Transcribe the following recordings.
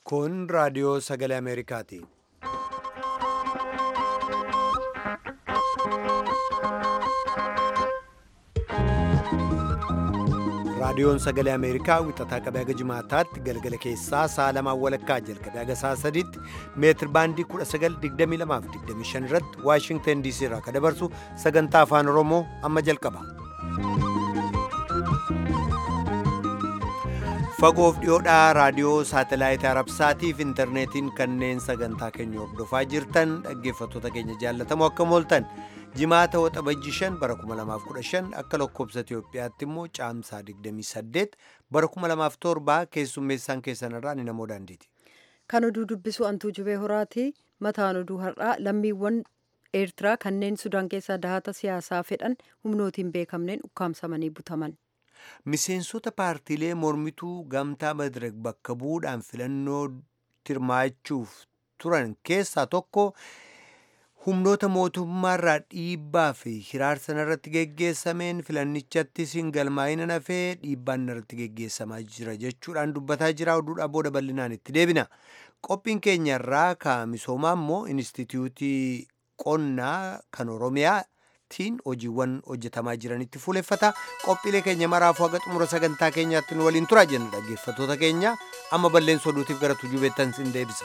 Kun raadiyoo sagalee Ameerikaati. Raadiyoon sagalee Ameerikaa wixataa qabee haga jimaataatti galgala keessaa sa'a lamaan walakkaa jalqabee haga sa'a sadiitti meetir baandii 1922 irratti Waashingtan DC irraa kan dabarsu sagantaa afaan Oromoo amma jalqaba. Fagoof dhiyoodhaa raadiyoo saatelaayitii Arabsaatii fi intarneetiin kanneen sagantaa keenya hordofaa jirtan dhaggeeffattoota keenya jaallatamoo akkam ooltan jimaata waxabajji 5 bara 2015 akka lakkoobsa Itoophiyaatti immoo caamsaa 28 bara 2007 keessummeessaan keessan irraa ni namoo daandiiti. Kan oduu dubbisu antuu jubee horaati. Mataan oduu har'aa lammiiwwan Eertiraa kanneen Sudaan keessaa dahata siyaasaa fedhan humnootiin beekamneen ukkaamsamanii butaman. Miseensota paartiilee mormituu gamtaa Madirek bakka bu'uudhaan filannoo hirmaachuuf turan keessaa tokko humnoota mootummaarraa dhiibbaa fi hiraarsa irratti geggeessameen filannichatti siin galmaa'ina nafee dhiibbaan irratti geggeessamaa jira jechuudhaan dubbataa jira oduudhaa booda bal'inaan itti deebina. Qophiin keenya irraa ka misoomaa immoo Inistituutii Qonnaa kan Oromiyaa. tiin hojiiwwan hojjetamaa jiranitti fuuleffata qophiilee keenya maraafuu haga xumura sagantaa keenyaatti nu waliin turaa jenna dhaggeeffattoota keenya amma balleessa oduutiif gara tujubeettan sin deebisa.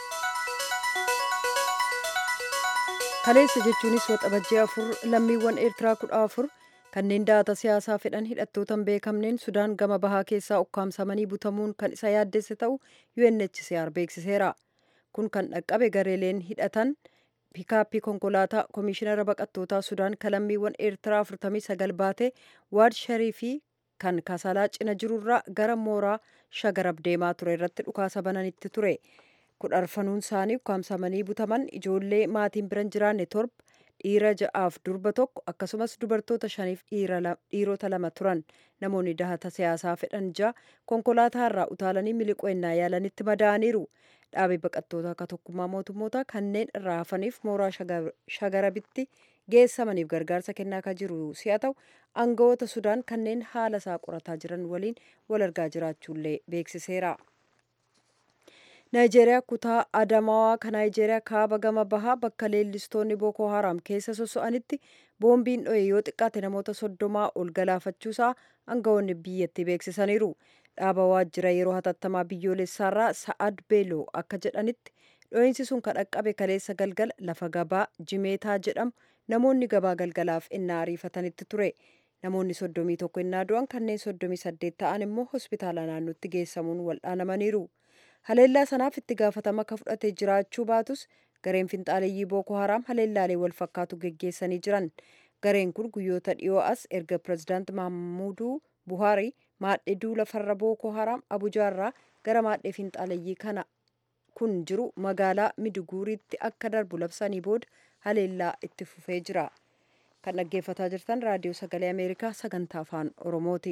kaleessa jechuunis waxabajjii afur lammiiwwan eertiraa kudha afur kanneen dahata siyaasaa fedhan hidhattootan beekamneen sudaan gama bahaa keessaa ukkaamsamanii butamuun kan isa yaaddesse ta'u UNHCR beeksiseera kun kan dhaqqabe gareeleen hidhatan. piikaappii konkolaataa koomishinara baqattootaa sudaan kalammiiwwan eertiraa 49 baate waad shariifii kan kasalaa cina jirurraa gara mooraa shagarab deemaa ture irratti dhukaasa bananitti ture kudharfanuun isaanii ukkaamsamanii butaman ijoollee maatiin biran jiraanne torba dhiira ja'aaf durba tokko akkasumas dubartoota shaniif dhiirota lama turan namoonni dahata siyaasaa fedhan ja'a konkolaataa irraa utaalanii miliqoennaa yaalanitti madaa'aniiru dhaabee baqattoota akka tokkummaa mootummoota kanneen irraa hafaniif mooraa shagarabitti geessamaniif gargaarsa kennaa kan jiru si'a ta'u aangawoota sudaan kanneen haala isaa qorataa jiran waliin wal argaa jiraachuullee beeksiseera. naayijeeriyaa kutaa adamawaa kan naayijeeriyaa kaaba gama bahaa bakka leellistoonni bookoo haraam keessa soso'anitti boombiin dho'e yoo xiqqaate namoota soddomaa ol galaafachuusaa aangawoonni biyyattii beeksisaniiru. dhaaba waajjira yeroo hatattamaa biyyoolessaarraa sa'ad beeloo akka jedhanitti dho'iinsi sun kan dhaqqabe kaleessa galgala lafa gabaa jimeetaa jedhamu namoonni gabaa galgalaaf innaa ariifatanitti ture namoonni soddomii tokko innaa du'an kanneen soddomii saddeet ta'an immoo hospitaala naannootti geessamuun wal'aanamaniiru haleellaa sanaaf itti gaafatama akka fudhate jiraachuu baatus gareen finxaaleeyyii booko haraam haleellaalee wal fakkaatu geggeessanii jiran gareen kun guyyoota dhiyoo as erga pirezidaant mahamuuduu buhaarii maadhee duula farra bookoo haraam abujaarraa gara maadhee finxaaleeyyii kana kun jiru magaalaa midiguuriitti akka darbu labsanii booda haleellaa itti fufee jira kan dhaggeeffataa jirtan raadiyoo sagalee ameerikaa sagantaa afaan oromooti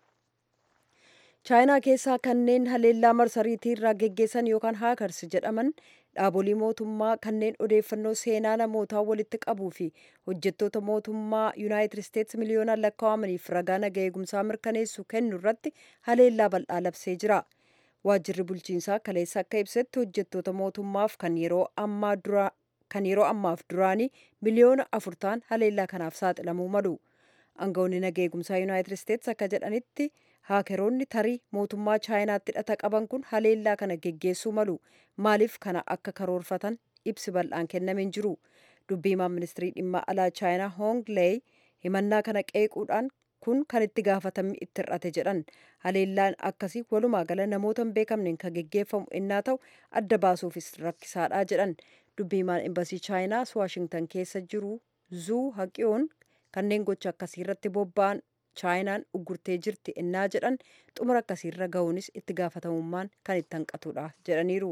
chaayinaa keessaa kanneen haleellaa marsariitii irraa geggeessan yookaan haakars jedhaman dhaabolee mootummaa kanneen odeeffannoo seenaa namootaa walitti qabuu fi hojjettoota mootummaa yuunaayitid isteetsi miliyoonaan lakkaa'amaniif ragaa naga eegumsaa mirkaneessu kennu irratti haleellaa bal'aa labsee jira. Waajjirri bulchiinsaa kaleessa akka ibsetti hojjettoota mootummaaf kan yeroo ammaa dura kan yeroo ammaaf duraanii miliyoona afur ta'an haleellaa kanaaf saaxilamuu malu. Aangawoonni naga eegumsaa yuunaayitid isteetsi akka jedhanitti haakeroonni tarii mootummaa chaayinaatti hidhata qaban kun haleellaa kana geggeessuu malu maaliif kana akka karoorfatan ibsi bal'aan kennameen jiru dubbiimaan ministirii dhimma alaa chaayinaa hoong leey himannaa kana qeequudhaan kun kan itti gaafatame itti hir'ate jedhan haleellaan akkasii walumaa gala namoota hin beekamneen kan geggeeffamu innaa ta'u adda baasuufis rakkisaadha jedhan dubbiimaan embasii chaayinaas waashingtan keessa jiru zuu haqiyoon kanneen gocha akkasii irratti bobba'an chaayinaan uggurtee jirti innaa jedhan xumura akkasiirra ga'uunis itti gaafatamummaan kan itti hanqatudha jedhaniiru.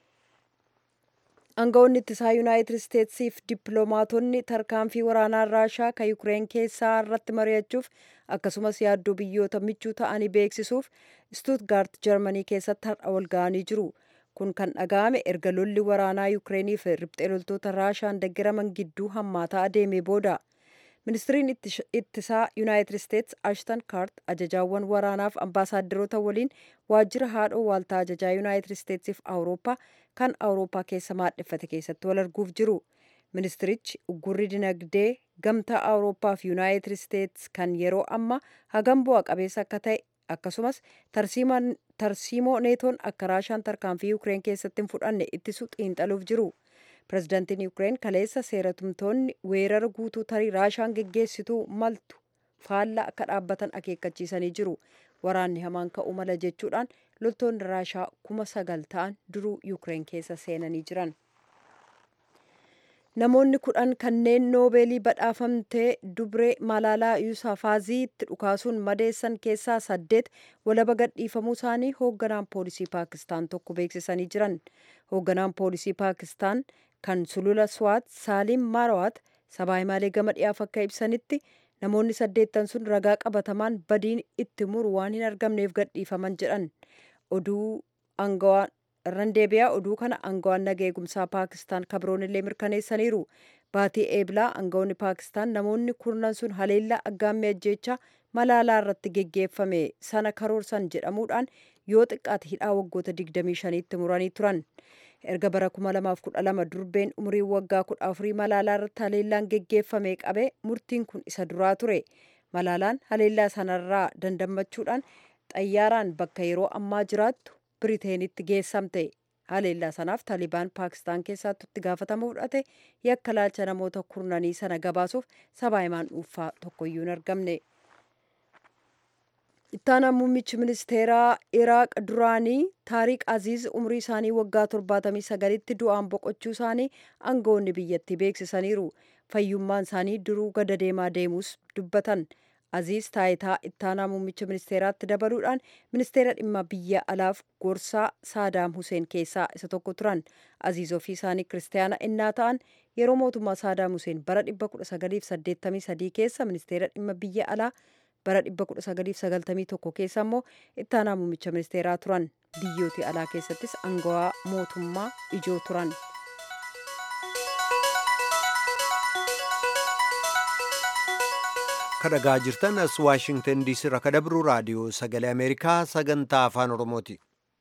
aangawoonni ittisaa yuunaayitid isteetsiif dippiloomaatonni tarkaanfii waraanaa raashaa kan yukireen keessaa irratti mari'achuuf akkasumas yaaddoo biyyoota michuu ta'anii beeksisuuf stuutgaart jarmanii keessatti har'a wal ga'anii jiru kun kan dhaga'ame erga lolli waraanaa yukireeniif riphxee loltoota raashaan deggeraman gidduu hammaataa adeeme booda ministiriin ittisaa yuunaayitid isteets ashtan kaart ajajaawwan waraanaaf ambaasaadarota waliin waajjira haadhoo waaltaa ajajaa yuunaayitid isteetsiif awurooppaa kan awurooppaa keessa maadheffate keessatti wal arguuf jiru ministirichi uggurri dinagdee gamtaa awurooppaa fi yuunaayitid isteets kan yeroo ammaa hagam bu'a qabeessa akka ta'e akkasumas tarsiimoo neetoon akka raashaan tarkaanfii yuukireen keessatti hin fudhanne ittisu xiinxaluuf jiru pirezidaantiin yuukireen kaleessa seeratumtoonni weerara guutuu tarii raashaan geggeessituu maltu faallaa akka dhaabbatan akeekkachiisanii jiru waraanni hamaan ka'uu mala jechuudhaan loltoonni raashaa kuma sagal ta'an duruu yuukireen keessa seenanii jiran. namoonni kudhan kanneen noobeelii badhaafamtee dubree malaalaa yuusafaaziitti dhukaasuun madeessan keessaa saddeet walaba gadhiifamuu isaanii hoogganaan poolisii paakistaan tokko beeksisanii jiran hoogganaan poolisii paakistaan kan sulula swaat saaliim maarawaat sabaa himaalee gama dhiyaaf akka ibsanitti namoonni saddeettan sun ragaa qabatamaan badiin itti muru waan hin argamneef gadhiifaman jedhan oduu aangawaan irran deebi'aa oduu kana aangawaan naga eegumsaa paakistaan kabroon illee mirkaneessaniiru baatii eeblaa aangawoonni paakistaan namoonni kurnan sun haleellaa aggaammii ajjeechaa malaalaa irratti geggeeffame sana karoorsan jedhamuudhaan yoo xiqqaate hidhaa waggoota 25tti muranii turan erga bara 2012 durbeen umurii waggaa 14 malaalaa irratti haleellaan geggeeffame qabe murtiin kun isa duraa ture malaalaan haleellaa sanarraa dandammachuudhaan xayyaaraan bakka yeroo ammaa jiraattu biriteenitti geessamte haleellaa sanaaf taalibaan paakistaan keessaatti itti gaafatama fudhate yakka laalcha namoota kurnanii sana gabaasuuf sabaa himaan dhuunfaa tokkoyyuu hin argamne. ittaanaa muummichi ministeeraa iraaq duraanii taariq aziiz umrii isaanii waggaa 79tti du'aan boqochuu isaanii aangawoonni biyyattii beeksisaniiru fayyummaan isaanii duruu gada deemaa deemuus dubbatan aziiz taayitaa ittaanaa muummicha ministeeraatti dabaluudhaan ministeera dhimma biyya alaaf gorsaa saadaam huseen keessaa isa tokko turan aziiz ofii isaanii kiristaana innaa ta'an yeroo mootummaa saadaam huseen bara 1983 keessa ministeera dhimma biyya alaa bara 1991 keessa immoo ittaanaa muummicha ministeeraa turan biyyooti alaa keessattis aangawaa mootummaa ijoo turan. kadhagaa jirtan as waashingtan diisii irraa kadabru raadiyoo sagalee ameerikaa sagantaa afaan oromooti.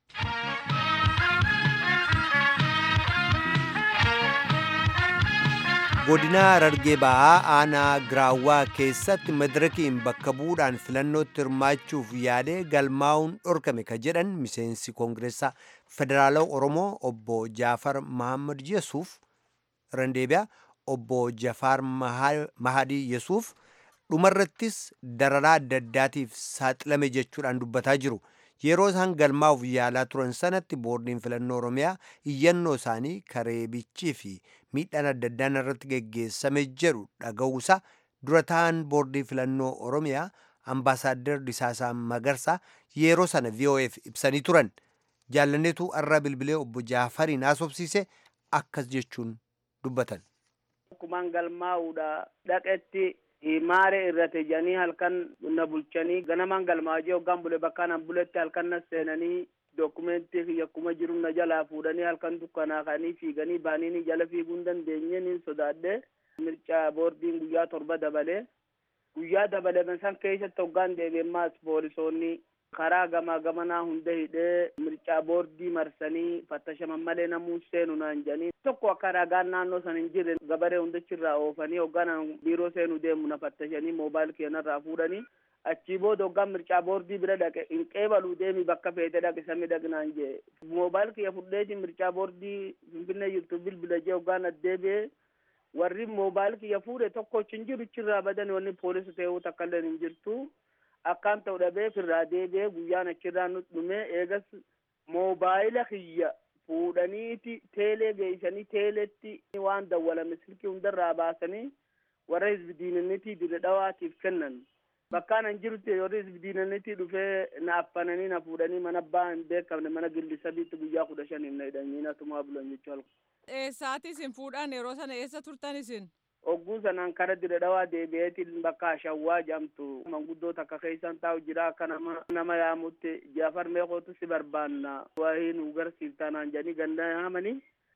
godina harargee ba'aa aanaa giraawwaa keessatti madirakiin bakka bu'uudhaan filannootti hirmaachuuf yaadee galmaa'uun dhorkame ka jedhan miseensi koongireessaa federaala oromoo obbo jaafar mahammad yesuuf randeebiyaa obbo jafaar mahadii yesuuf dhumarrattis dararaa adda addaatiif saaxilame jechuudhaan dubbataa jiru. yeroo isaan galmaa'uuf yaalaa turan sanatti boordiin filannoo oromiyaa iyyannoo isaanii kareebichii fi miidhaan adda addaan irratti geggeessame jedhu dhaga'uusaa dura ta'an boordii filannoo oromiyaa ambaasaaddar Disaasaa Magarsaa yeroo sana VOF ibsanii turan jaalanneetu arraa bilbilee obbo Jaafariin haasofsiise akkas jechuun dubbatan. Akkumaan galmaa'uudha dhaqetti maare irrate jedhanii halkan na bulchanii ganamaan galmaajee hoggaan bule bakkaan buletti halkan na seenanii dokumentii kiyya akkuma jiru na jalaa fuudhanii halkan dukkanaa ka'anii fiiganii baanii jala fiiguu hin dandeenye ni sodaadhe mircaa boordiin guyyaa torba dabalee guyyaa dabalame san keessatti hoggaan deebi'emmaas poolisoonni karaa gamaa gamanaa hunda hidhee mircaa boordii marsanii fattashaman malee namuu seenu naan jedhanii tokko akka ragaan naannoo san hin jirre gabaree hundachirraa oofanii hoggaan biiroo seenu deemu na fattashanii moobaayil keenarraa fuudhanii achii booda hoggaan mircaa boordii bira dhaqe hin qeebaluu deemi bakka feete dhaqe sami dhaqnaan jee moobaayil kiyya fudheeti mircaa boordii finfinnee jirtu bilbila jee hoggaan addeebi'ee warri moobaayil kiyya fuudhe tokko hin jiru chirraa badan wanni poolisa ta'uu takka illee hin jirtu akkaan ta'u dhabee firraa deebi'ee guyyaan achirraa nu dhume eegas moobaayila kiyya fuudhaniiti teelee geeysanii teeleetti waan dawwalame silkii hundarraa baasanii warra hizbi diinannitii dire dhawaatiif kennan bakkaan an jirutti warri hizbi diinannitii dhufee na affananii na fuudhanii mana abbaa hin beekamne mana gilli sadiitti guyyaa kudha shaniif na hidhanii natumaa bulan jechuu halku. Eessaati isin fuudhan yeroo sana eessa turtan isin? Ogguu sanaan kara dire dhawaa deebi'eetiin bakka shawwaa jamtu manguddoo takka keessan taa'u jira akka nama nama yaamutti jaafar meeqootu si barbaanna waa'ee nu garsiiftaa naan jedhanii ganda yaamanii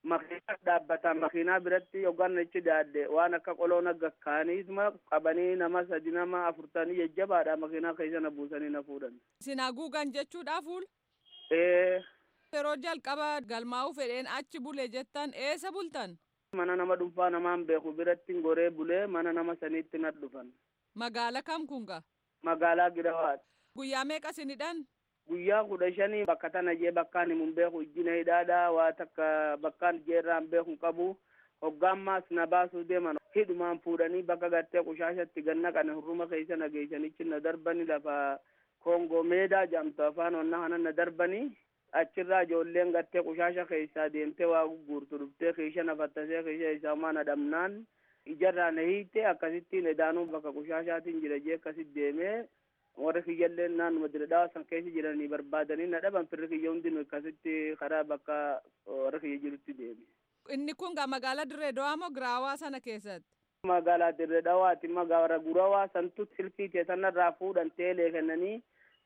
makiina dhaabbata makiinaa biratti yookaan achi daadde waan akka qoloon akka kaaniisma qabanii nama sadi nama afurtanii jajjabaadha makiinaa keessa na buusanii na fuudhan. Isin haguugan jechuudha fuul. Ee Yeroo jalqaba galmaa'uu fedheen achi bule jettan eessa bultan? mana nama dhuunfaa namaan beeku biratti goree bulee mana nama saniitti na dhufan. Magaala kam kunga? Magaalaa Girawaati. Guyyaa meeqa isinidhan? Guyyaa kudha shanii bakka tana jee bakkaan himun beeku ijjina hidhaadha waa takka bakkaan jeerraan beeku qabu hoggaammaas na baasuu deeman hidhumaan fuudhanii bakka gartee qushaashatti ganna qane hurruma keessa na geessanichi na darbani lafa koongoo meedaa jedhamtu afaan onnaa kana na darbanii achirraa ijoolleen gartee qushaasha keessaa deemtee waa gurgurtu dhuftee keesha na fattasee keesha isaa maa na dhabnaan ijarraa na hiite akkasittiin edaanuu bakka qushaashaatiin jira jee akkasit deemee warri kiyyallee naannuma dira dhawa san keessa jiranii barbaadanii na dhaban firri kiyya hundinuu akkasitti karaa bakka warri kiyya jirutti deeme. Inni kun gaa magaalaa Dirree Dawaa moo Giraawaa sana keessatti? Magaalaa Dirree Dhawaati magaalaa Gurawaa santu silkii teessanarraa fuudhan teelee kennanii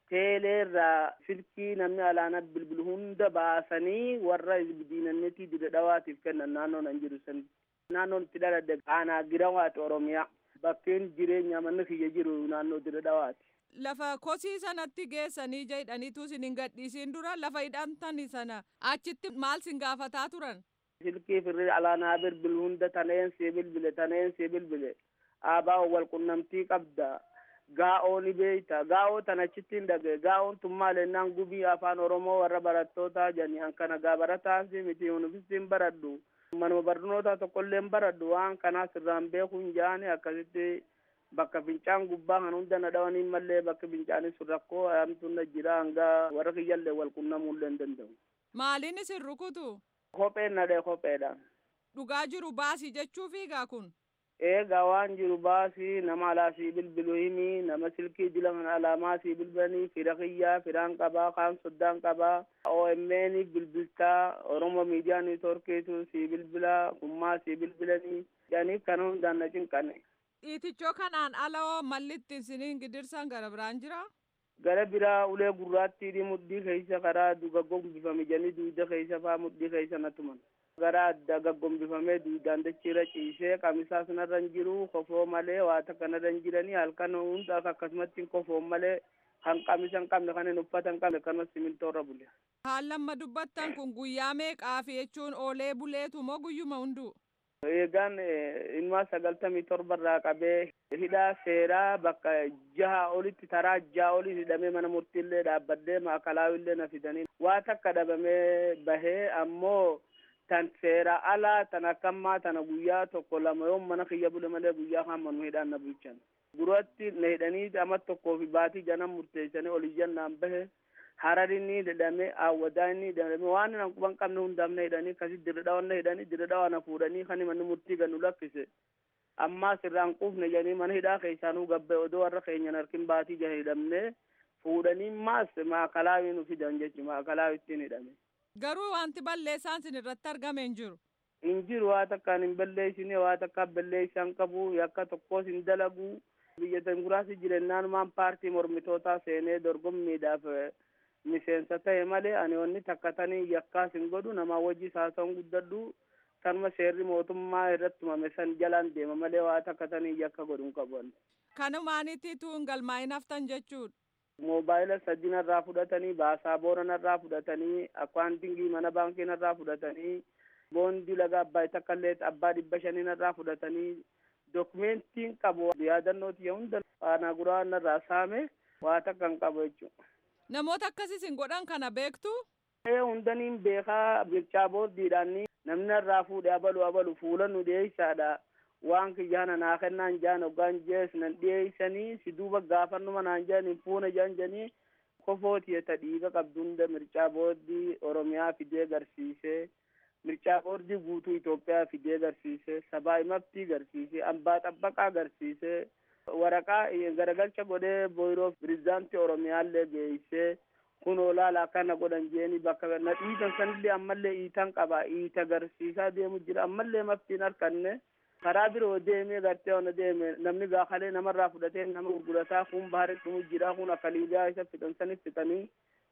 teeleerraa silkii namni alaana bilbilu hunda baasanii warra diinannetii Dirree Dhawaatiif kennan naannoo nan jiru san. Naannoon itti dhaladde aanaa Girawaati Oromiyaa. Bakkeen jireenya manni kiyya jiru naannoo Dirree Dhawaati. Lafa kosii sanatti geessanii jedhaniitu isin hin gadhiisiin dura lafa hidhamtani sana achitti maal sin gaafataa turan? silkii firri alaanaa bilbilu hunda taneen si bilbile taneen si bilbile aabaa wal qunnamtii qabda gaa'oo ni beeyta gaa'oo tan achitti hin dhage gaa'oon tun maal ennaan gubii afaan oromoo warra barattootaa jani hankana gaa barataasi miti yunifistiin baradhu manuma barnoota tokkollee hin baradhu waan kanaa sirraan beekuu hin jaani akkasitti bakka fincaan gubbaa kan hunda na dhawanii mallee bakka fincaanis sun rakkoo ayamtu na jira hanga warra kiyyallee wal qunnamullee hin danda'u. Maaliin isin rukutu? Kopheen na dhee kopheedha. Dhugaa jiru baasii jechuu fiigaa kun? eega waan jiru baasii nama alaa sii bilbilu himi nama silkii jila kana alaamaa sii bilbilanii fira kiyyaa firaan qabaa kaan soddaan qabaa OMN bilbiltaa Oromo miidiyaa niitoorkiitu sii bilbilaa kummaa sii bilbilanii jedhanii kana hundaan na cinqanne. Dhiitichoo kanaan alaa mallitti isiniin gidirsan gara biraan jira? gara biraa ulee gurraattii mudhii keessa karaa duga gombifame janii duuda keessa faa mudhii keessa na tuman gara adda gaggombifamee duudaan dachiirra ciisee qamisaas narra hin jiru kofoo malee waa takka narra hin jiranii halkan hunda akkasumatti kofoo malee kan qamisa hin qabne kan hin uffata hin qabne kanuma simintoorra bule. Haal lamma dubbattan kun guyyaa meeqaafi jechuun oolee buleetu moo guyyuma hunduu? Eegaan ilmaa sagaltamii torbarraa qabee hidhaa seeraa bakka jaha olitti taraa jaha oli hidhamee mana murtiillee dhaabbadhee maakalaawillee na fidanii waa takka dhabamee bahee ammoo tan seera alaa tan akkammaa tana guyyaa tokko lama yoo mana kiyya bule malee guyyaa hamma nu hidhaan na bulchan duratti na hidhanii ama tokkoo fi baatii janan murteessanii oliyyannaan bahe hararinni hidhame awwadaanni hidhame waan nan quban qabne hundaaf na hidhanii kasi dirridhawan na hidhanii dirridhawa na fuudhanii kan manni murtii gannu lakkise ammaa sirraan quufne jedhanii mana hidhaa keessaanuu gabbe odoo warra keenyan harkin baatii jaha hidhamne fuudhanii maas maakalaawii nu fidan jechu maakalaawii ittiin hidhame. Garuu wanti balleessaan sin irratti argame hin jiru. Hin jiru waa takkaan hin balleessine waa takka balleessaan qabu yakka tokkos hin dalagu biyya tanguraasi jirennaanumaan paartii mormitootaa seenee dorgommiidhaaf miseensa ta'e malee ani wanni takka tanii yakkaas hin godhu namaa wajji saasan guddadhu kanuma seerri mootummaa irratti tumame san jalaan deema malee waa takka tanii yakka godhu hin qabu. Kanumaaniitiitu hin galmaa'in haftan jechuudha. Moobaayila sadii narraa fudhatanii baasaabora narraa fudhatanii akkaantingii mana baankii narraa fudhatanii boondii laga abbaa takkallee abbaa dhibba shanii narraa fudhatanii dokumentiin qabu yaadannooti hunda faanaa guraa narraa saame waa takka hin qabu jechuudha. Namoota akkasiis hin godhan kana beektu? Ee hundaniin beekaa bilchaa booddiidhaan namni irraa fuudhe abalu abalu fuula nu dhiyeessaadha. Waan kiyyaana naa kennaan jaan hoggaan jees nan dhiyeessanii si duuba gaafannuma naan jaan hin fuuna jaan janii kofooti ta dhiiga qabdu hunda mircaa booddii Oromiyaa fidee garsiisee mircaa booddii guutuu Itoophiyaa fidee garsiisee sabaa himabtii garsiisee ambaa xabbaqaa garsiisee waraqaa garagalcha godhee boyroo pirezidaantii Oromiyaallee geessee kun olaala akkana godhan jeeni bakka na dhiitan sanillee ammallee iitan qaba iita garsiisaa deemu jira ammallee maftiin harkanne karaa biroo deemee gartee ona deeme namni gaakalee namarraa fudhatee nama gurgurataa kun baharii dhumu jira kun akka liigaa isa fixan sanif fixanii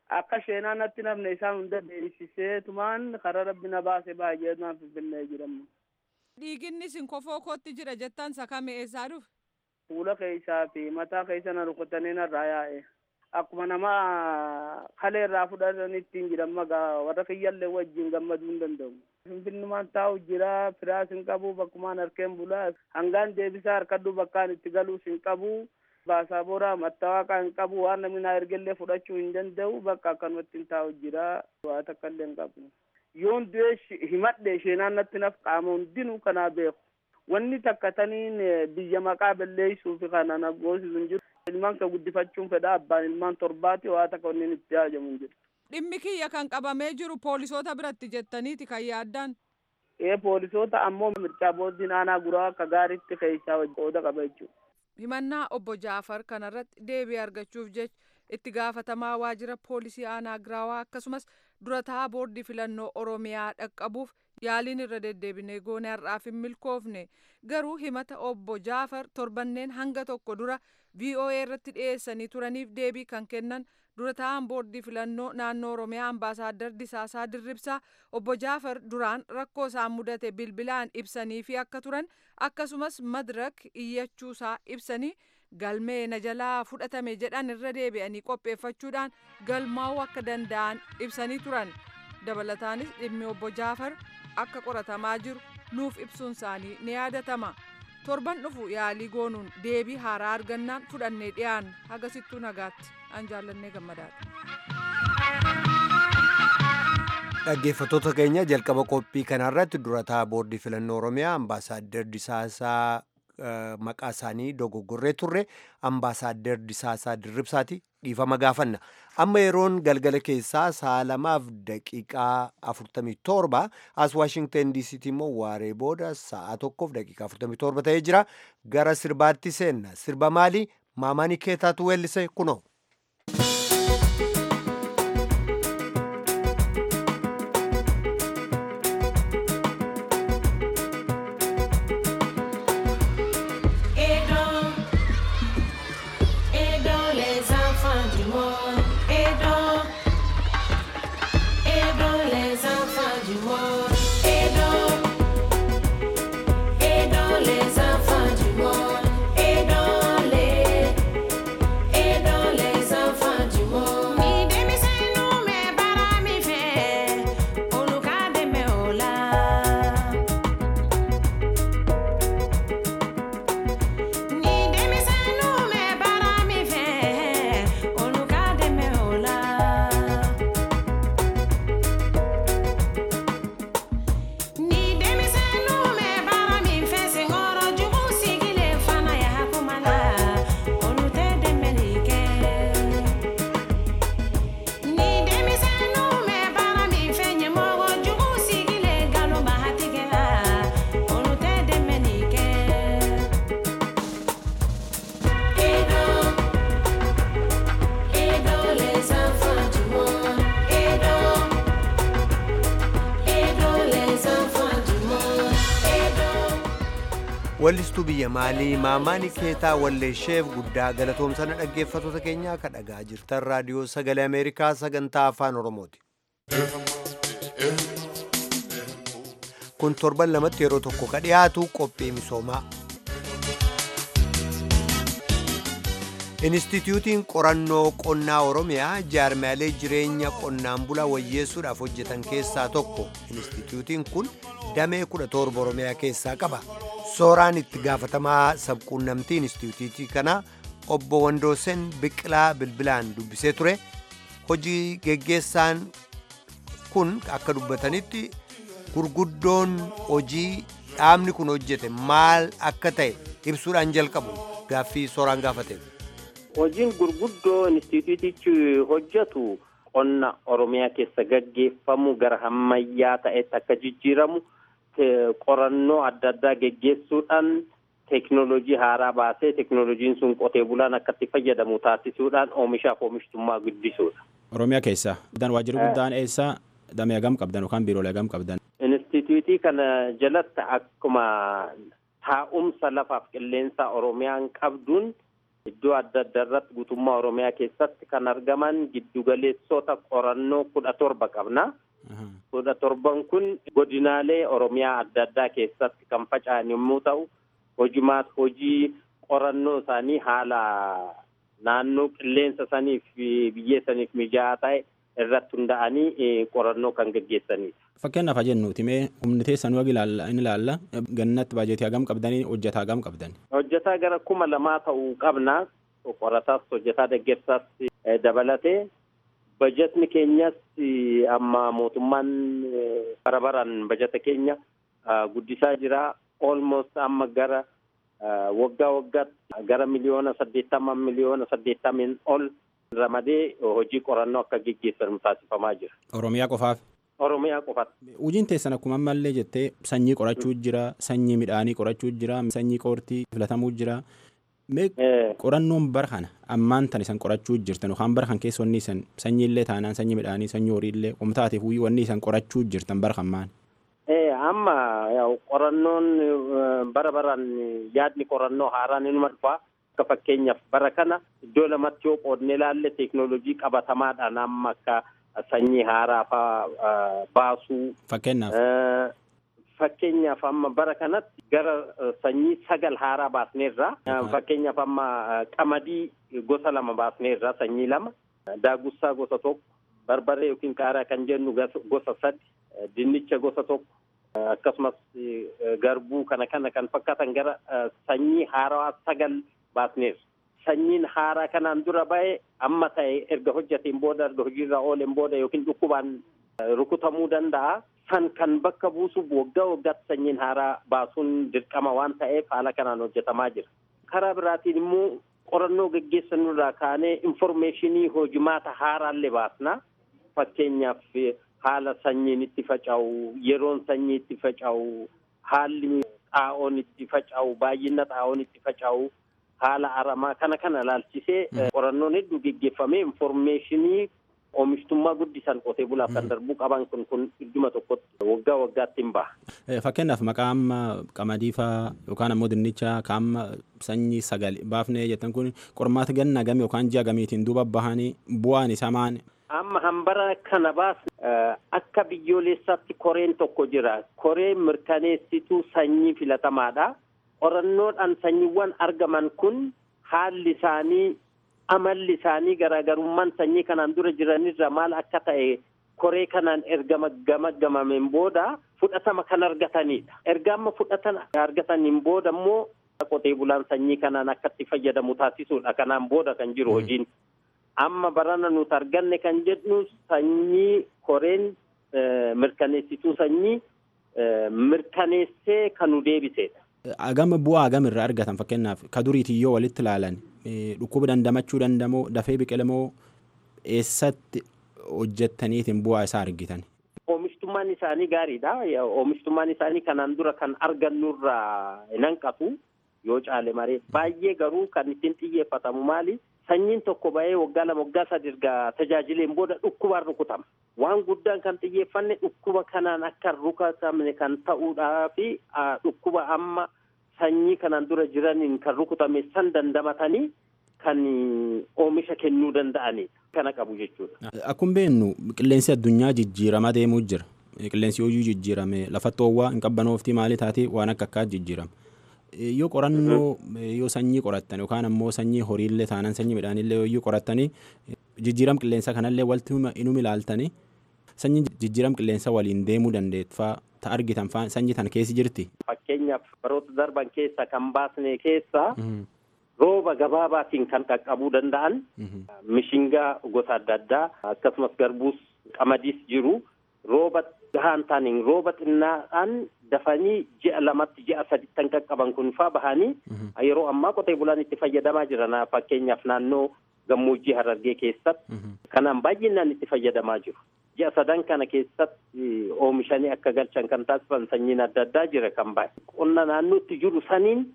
akka sheenaa natti nafne isaan hunda deebisisee tumaan karaa rabbi na baase baay'ee naan finfinnee jedhamu. Dhiiginni isin kofoo kootti jira jettan sakame eessaa dhufe? Fuula keessaa fi mataa keessa na rukutanii narraa yaa'e. Akkuma nama kalee irraa fudhatanitti hin jiran magaa warra kiyyallee wajjin gammaduu hin danda'u. Finfinnumaan taa'u jira firaas hin qabu bakkumaan harkeen bulaa hangaan deebisaa harkadhu bakkaan itti galuus hin qabu. Baasaaboraa mattawaaqaa hin qabu waan namni naa ergellee fudhachuu hin danda'u bakka akkanumatti hin taa'u jira waa takka illee hin qabu. Yoon du'ee himadhe sheenaan natti naf qaama hundinuu kanaa beeku. Wanni takka taniin biyya maqaa balleessuu fi kana na goosisu hin jiru. Ilmaan kan guddifachuun fedha abbaan ilmaan torbaati waa takka wanni itti haajamu hin jiru. Dhimmi kiyya kan qabamee jiru poolisoota biratti jettaniiti kan yaaddaan. Ee poolisoota ammoo mirchaa boordiin aanaa guraa akka gaariitti keessaa qooda qaba jechuudha. himannaa obbo Jaafar kanarratti deebii argachuuf jecha itti gaafatamaa waajjira poolisii aanaa giraawaa akkasumas durataa boordii filannoo oromiyaa dhaqqabuuf yaaliin irra deddeebinee goone har'aaf hin milkoofne garuu himata obbo Jaafar torbanneen hanga tokko dura VOA irratti dhiyeessanii turaniif deebii kan kennan durataan boordii filannoo naannoo oromiyaa ambaasaaddar Disaasaa Dirribsaa obbo Jaafar duraan rakkoo isaan mudate bilbilaan ibsanii fi akka turan akkasumas madirak iyyachuusaa ibsanii galmee na jalaa fudhatame jedhan irra deebi'anii qopheeffachuudhaan galmaa'uu akka danda'an ibsanii turan dabalataanis dhimmi obbo Jaafar akka qoratamaa jiru nuuf ibsuun isaanii ni yaadatama torban dhufu yaalii goonuun deebii haaraa argannaan fudhannee dhiyaan hagasittuu nagaatti an jaallannee gammadaadha. Dhaggeeffattoota keenya jalqaba qophii kanarratti durataa boordii filannoo Oromiyaa ambaasaaddar Disaasaa maqaa isaanii dogoggorree turre ambaasaaddar Disaasaa Dirribsaati dhiifama gaafanna. Amma yeroon galgala keessaa sa'a lamaaf daqiiqaa 47 as Waashingtan DCT immoo waaree booda sa'a tokkoof daqiiqaa 47 ta'ee jira. Gara sirbaatti seenna. Sirba maali? Maamaanii keetaatu weellise kunoo. wallistuu biyya maalii maamaanii keetaa walleesheef guddaa galatoomsana dhaggeeffattoota keenyaa ka dhagaa jirtan raadiyoo sagalee ameerikaa sagantaa afaan oromooti. kun torban lamatti yeroo tokko ka dhiyaatu qophii misoomaa. Inistituutiin qorannoo qonnaa Oromiyaa jaarmaalee jireenya qonnaan bulaa wayyeessuudhaaf hojjetan keessaa tokko. Inistituutiin kun damee kudha torba Oromiyaa keessaa qaba. Sooraan itti gaafatamaa sabquunnamtii inistituutii kanaa obbo Wandoosen Biqilaa Bilbilaan dubbisee ture. Hojii geggeessaan kun akka dubbatanitti gurguddoon hojii dhaabni kun hojjete maal akka ta'e ibsuudhaan jalqabu gaaffii sooraan gaafate. Hojiin gurguddoo inistituutichi hojjetu qonna Oromiyaa keessa gaggeeffamu gara ammayyaa ta'etti akka jijjiiramu qorannoo adda addaa geggeessuudhaan teeknooloojii haaraa baasee teeknooloojiin sun qotee bulaan akka itti fayyadamu taasisuudhaan oomishaaf oomishtummaa guddisuudha. Oromiyaa keessa waajjirri guddaan eessaa damee hagam qabdan yookaan biiroolee hagam qabdan? Inistituutii kana jalatti akkuma taa'umsa lafaaf qilleensa Oromiyaan qabduun iddoo adda addaa irratti guutummaa Oromiyaa keessatti kan argaman giddugaleessota qorannoo kudha torba qabna. kudha torban kun godinaalee Oromiyaa adda addaa keessatti kan faca'an yommuu ta'u, hojimaat hojii qorannoo isaanii haala naannoo qilleensa saniif biyyee saniif mijaa'aa ta'e irratti hunda'anii qorannoo kan gaggeessanidha. Fakkeenyaaf haa jennuuti mee humni teessanuu ilaalla inni ilaalla gannatti baajetii hagam qabdanii hojjetaa hagam qabdan. Hojjetaa gara kuma lamaa ta'uu qabna qorataas hojjetaa deeggarsaas dabalatee bajetni keenyas amma mootummaan bara baraan bajeta keenya guddisaa jira almost amma gara waggaa waggaatti gara miliyoona saddeettama miliyoona saddeettamiin ol ramadee hojii qorannoo akka geggeessan taasifamaa jira. Oromiyaa qofaaf. Oromiyaa qofaatti. Hojiin teessan akkuma ammallee jettee sanyii qorachuu jira, sanyii midhaanii qorachuu jira, sanyii qoortii filatamuu jira. Mee qorannoon bara kana ammaan tan isan qorachuu jirtan yookaan bara kan keessa wanni isan sanyiillee taanaan sanyii midhaanii sanyii horiillee qomtaateef wanni isan qorachuu jirtan bara kan maal? Amma qorannoon bara baraan yaadni qorannoo haaraan inuma dhufa. Akka fakkeenyaaf bara kana iddoo lamatti yoo qoodne ilaalle teeknooloojii qabatamaadhaan amma akka sanyii haaraa fa'aa baasuu. Fakkeenyaaf. Fakkeenyaaf amma bara kanatti gara sanyii sagal haaraa baasneerra. Fakkeenyaaf amma qamadii gosa lama baasneerra sanyii lama. Daagussaa gosa tokko. Barbaree yookiin qaaraa kan jennu gosa sadi. Dinnicha gosa tokko. Akkasumas garbuu kana kana kan fakkaatan gara sanyii haaraa sagal baasneerra. Sanyiin haaraa kanaan dura ba'e amma ta'e erga hojjateen booda erga hojiirra ooleen booda yookiin dhukkubaan rukutamuu danda'a. San kan bakka buusuuf waggaa waggaatti sanyiin haaraa baasuun dirqama waan ta'eef haala kanaan hojjetamaa jira. Karaa biraatiin immoo qorannoo gaggeessanurraa kaanee infoormeeshinii hojimaata haaraallee baasna. Fakkeenyaaf haala sanyiin itti faca'u, yeroon sanyii itti faca'u, haalli xaa'oon itti faca'u, baay'ina xaa'oon itti faca'u, haala aramaa kana kana ilaalchisee qorannoon hedduu gaggeeffamee infoormeeshinii oomishtummaa guddisan qotee bulaaf kan darbuu qaban kun kun idduma tokkotti waggaa waggaatti hin baha. Fakkeenyaaf maqaa amma qamadii faa yookaan ammoo dinnichaa kaamma sanyii sagal baafnee jettan kun qormaata ganna game yookaan ji'a gamiitiin duuba bahanii bu'aan isaa maani. Amma hambara kana baasne akka biyyoolessaatti koreen tokko jira. Koreen mirkaneessituu sanyii filatamaadha. Qorannoodhaan sanyiiwwan argaman kun haalli isaanii amalli isaanii garaagarummaan sanyii kanaan dura jiranirra maal akka ta'e koree kanaan erga gamaggamameen booda fudhatama kan argatanidha. Erga amma fudhatama argataniin booda immoo qotee bulaan sanyii kanaan akka itti fayyadamu taasisuudha. Kanaan booda kan jiru hojiin. Amma barana nuti arganne kan jedhu sanyii koreen mirkaneessituu sanyii mirkaneessee kan nu deebisedha. Agama bu'aa agam irraa argatan fakkeenyaaf ka duriitiin yoo walitti ilaalan dhukkuba dandamachuu dandamoo dafee biqilamoo eessatti hojjettaniitiin bu'aa isaa argitan. Oomishtummaan isaanii gaariidha. Oomishtummaan isaanii kanaan dura kan argannurraa hin hanqatu yoo caale maree baay'ee garuu kan ittiin xiyyeeffatamu maali? Sanyiin tokko ba'ee waggaa lama waggaa sadi erga tajaajileen booda dhukkubaan rukutama. Waan guddaan kan xiyyeeffanne dhukkuba kanaan akka rukutamne kan ta'uudhaa fi dhukkuba amma sanyii kanaan dura jiraniin kan rukutame san dandamatanii kan oomisha kennuu danda'anii kana qabu jechuudha. Akkuma beeknu qilleensi addunyaa jijjiiramaa deemuu jira. Qilleensi hojii jijjiirame lafatti hoowwaa hin qabbanoofti maalii taate waan akka akkaa jijjiirama. Yoo qorannoo yoo sanyii qorattan yookaan ammoo sanyii horiillee taanaan sanyii midhaanillee yoo qorattanii jijjiiram qilleensa kanallee walti inuma ilaaltanii sanyii jijjiiram qilleensa waliin deemuu dandeetfaa ta argitan faa sanyii tan keessi jirti. Fakkeenyaaf baroota darban keessa kan baasne keessa rooba gabaabaatiin kan qaqqabuu danda'an mishingaa gosa adda addaa akkasumas garbuus qamadiis jiru rooba gahaan taaniin rooba xinnaadhaan dafanii ji'a lamatti ji'a sadittan qaqqaban kun faa bahanii yeroo ammaa qotee bulaan itti fayyadamaa jiran fakkeenyaaf naannoo gammoojjii harargee keessatti kanaan baay'inaan itti fayyadamaa jiru. Ji'a sadan kana keessatti oomishanii akka galchan kan taasisan sanyiin adda addaa jira kan baay'e. Qonna naannootti jiru saniin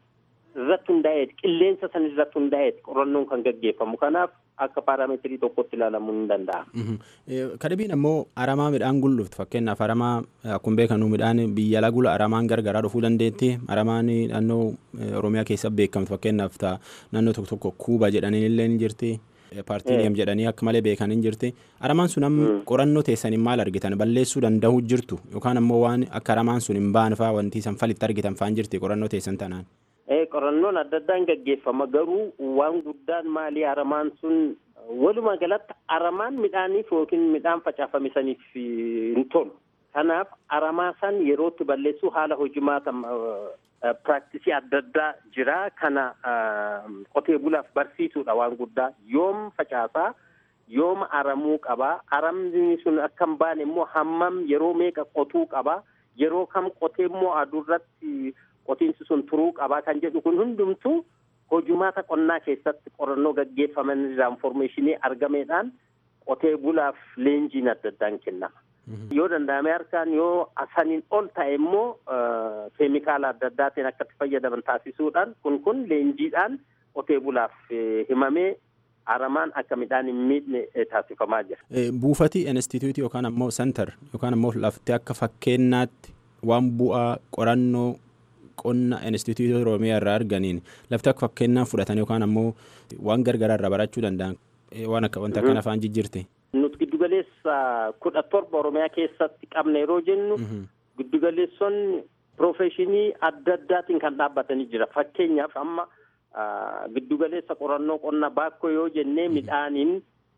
irratti hundaa'eeti qilleensa san irratti hundaa'eeti qorannoon kan gaggeeffamu kanaaf akka paarameetirii tokkotti ilaalamuu ni danda'a. Kadhibiin ammoo aramaa midhaan gul'uftu fakkeenyaaf aramaa akkuma beekamu midhaan biyya ala gula aramaan gargaraa dhufuu dandeetti aramaan naannoo Oromiyaa keessa beekamtu fakkeenyaaf naannoo tokko tokko kuuba jedhanii illee ni jirti. Paartiileem jedhanii akka malee beekan hin jirti. Aramaan sun amma qorannoo teessaniin maal argitan balleessuu danda'u jirtu yookaan ammoo waan akka aramaan sun hin baane fa'aa wanti san falitti argitan fa'aan jirti qorannoo teessan tanaan. Qorannoon adda addaan gaggeeffama garuu waan guddaan maalii aramaan sun walumaa galatti aramaan midhaaniif yookiin midhaan facaafame saniif hin tolu. Kanaaf aramaa san yerootti balleessuu haala hojimaata piraaktisii adda addaa jira kana qotee bulaaf barsiisuudha waan guddaa yoom facaasaa yoom aramuu qabaa aramni sun akka hin baane immoo hammam yeroo meeqa qotuu qabaa yeroo kam qotee immoo aduurratti qotiinsi sun turuu qabaa kan jedhu kun hundumtuu hojumaata qonnaa keessatti qorannoo gaggeeffaman irraa infoormeeshinii argameedhaan qotee bulaaf leenjiin adda addaan kennama. Yoo danda'ame harkaan yoo saniin ol ta'e immoo keemikaala adda addaatiin akka itti fayyadaman taasisuudhaan kun kun leenjiidhaan qotee bulaaf himamee aramaan akka midhaan hin miidhne taasifamaa jira. Buufati instituutii yookaan ammoo sentar yookaan ammoo lafti akka fakkeenyaatti waan bu'aa qorannoo qonna instituutii oromiyaa irraa arganiin lafti akka fakkeenyaa fudhatan yookaan ammoo waan gargaraa irraa barachuu danda'an waan akka wanta kana afaan jijjiirte. Nuti giddugaleessa kudha torba oromiyaa keessatti qabna yeroo jennu giddugaleessonni piroofeshinii adda addaatiin kan dhaabbatanii jira fakkeenyaaf amma giddugaleessa qorannoo qonna baakkoo yoo jennee midhaaniin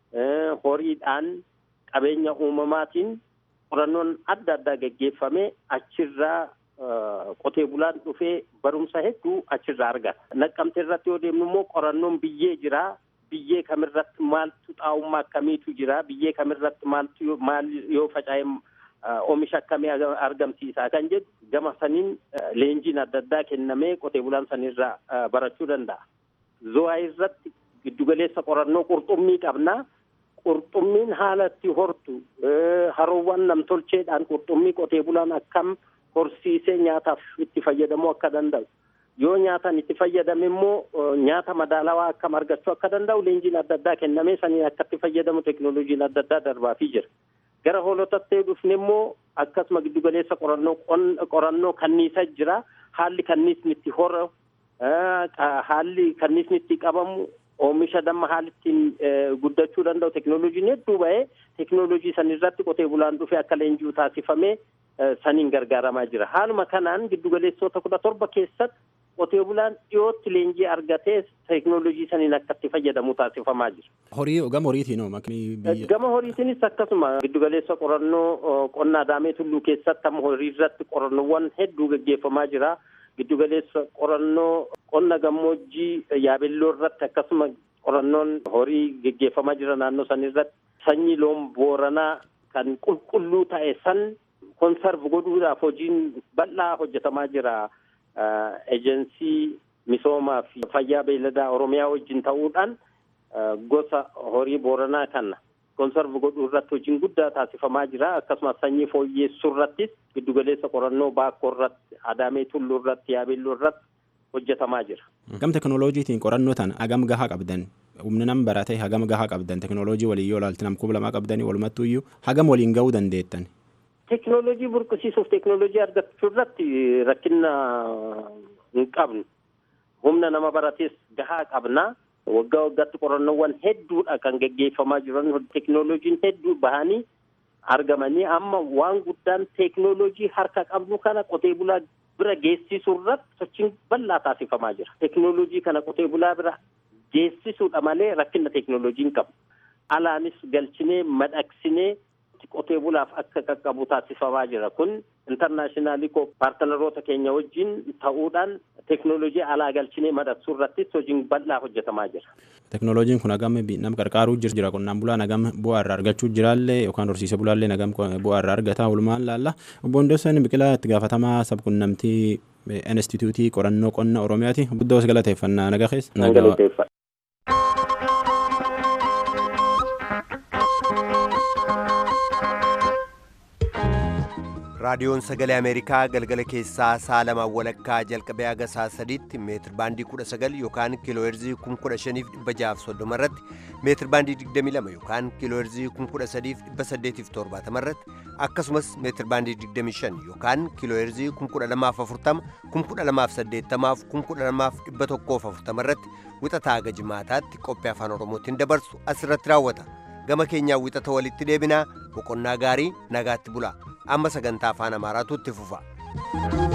horiidhaan qabeenya uumamaatiin qorannoon adda addaa gaggeeffamee achirraa qotee bulaan dhufee barumsa hedduu achirraa argata. Naqqamte irratti yoo deemnu immoo qorannoon biyyee jira. Biyyee kamirratti maaltu xaa'ummaa akkamiitu jira. Biyyee kamirratti maaltu maal yoo faca'e oomisha akkamii argamsiisaa kan jedhu gama saniin leenjiin adda addaa kennamee qotee bulaan sanirraa barachuu danda'a. Zo'aa irratti giddugaleessa qorannoo qurxummii qabna. Qurxummiin haala itti hortu haroowwan namtolcheedhaan qurxummii qotee bulaan akkam horsiisee nyaataaf itti fayyadamuu akka danda'u. Yoo nyaataan itti fayyadame immoo nyaata madaalawaa akkam argachuu akka danda'u leenjiin adda addaa kennamee saniin akka itti fayyadamu teekinooloojiin adda addaa darbaafii jira. Gara hoolotatti dhufne immoo akkasuma giddugaleessa qorannoo qorannoo kanniisa jira. Haalli kanniisni itti horu haalli kanniisni itti qabamu oomisha damma haalli ittiin guddachuu danda'u teekinooloojiin hedduu ba'ee teekinooloojii sanirratti qotee bulaan dhufee akka leenji'u taasifamee saniin gargaaramaa jira. Haaluma kanaan giddugaleessota kudha torba keessatti qotee bulaan dhiyootti leenjii argatee teekinooloojii saniin akka itti fayyadamu taasifamaa jira. Horii gama horiitiin Gama horiitiinis akkasuma giddugaleessa qorannoo qonna adaamee tulluu keessatti amma horii irratti qorannoowwan hedduu gaggeeffamaa jira. Giddugaleessa qorannoo qonna gammoojjii yaabelloo irratti akkasuma qorannoon horii gaggeeffamaa jira naannoo san irratti sanyii loon booranaa kan qulqulluu ta'e san konsarv godhuudhaaf hojiin bal'aa hojjetamaa jira. Ejensii misoomaa fi fayyaa beelladaa Oromiyaa wajjin ta'uudhaan gosa horii booranaa kana konsarv godhuu irratti hojiin guddaa taasifamaa jira. Akkasumas sanyii fooyyeessuu irrattis giddugaleessa qorannoo baakkoo irratti adaamee tulluu irratti yaabelloo irratti hojjetamaa jira. Gam teekinooloojiitiin qorannoo tan hagam gahaa qabdan humna nam baratee hagam gahaa qabdan teekinooloojii waliin yoo ilaaltan nam kuma lamaa qabdanii walumattuu iyyuu hagam waliin ga'uu dandeettan. Teekinooloojii burqisiisuuf teekinooloojii argachuu irratti rakkina hin qabnu. Humna nama baratees gahaa qabna. Waggaa waggaatti qorannoowwan hedduudha kan gaggeeffamaa jiran teekinooloojiin hedduu bahanii argamanii amma waan guddaan teekinooloojii harka qabnu kana qotee bulaa bira geessisuu irratti sochiin bal'aa taasifamaa jira. Teekinooloojii kana qotee bulaa bira geessisuudha malee rakkina teekinooloojii hin qabu. Alaanis galchinee madaqsinee qotee bulaaf akka qaqqabu taasifamaa jira. Kun intarnaashinaali paartanaroota keenya wajjin ta'uudhaan teekinooloojii alaa galchinee madaqsuu irrattis hojiin bal'aa hojjetamaa jira. Teekinooloojiin kun hagam nama qarqaaruu jira qonnaan bulaan hagam bu'aa irraa argachuu jiraallee yookaan horsiise bulaallee hagam bu'aa irraa argata walumaan laalla. Obbo Hundeessan Biqilaa itti gaafatamaa sabquunnamtii instituutii qorannoo qonna Oromiyaati. Guddoo galateeffannaa naga keessa. raadiyoon sagalee ameerikaa galgala keessaa sa'a lamaan walakkaa jalqabee haga sa'a sadiitti meetir baandii 19 yookaan kiilooherzii 15630 irratti meetir baandii 22 yookaan kiilooherzii 13870 irratti akkasumas meetir baandii 25 yookaan kiilooherzii 12040 12080 12140 irratti wixataa haga jimaataatti qophii afaan oromootiin dabarsu asirratti raawwata gama keenyaa wixata walitti deebinaa boqonnaa gaarii nagaatti bulaa amma sagantaa afaan amaaraatu itti fufa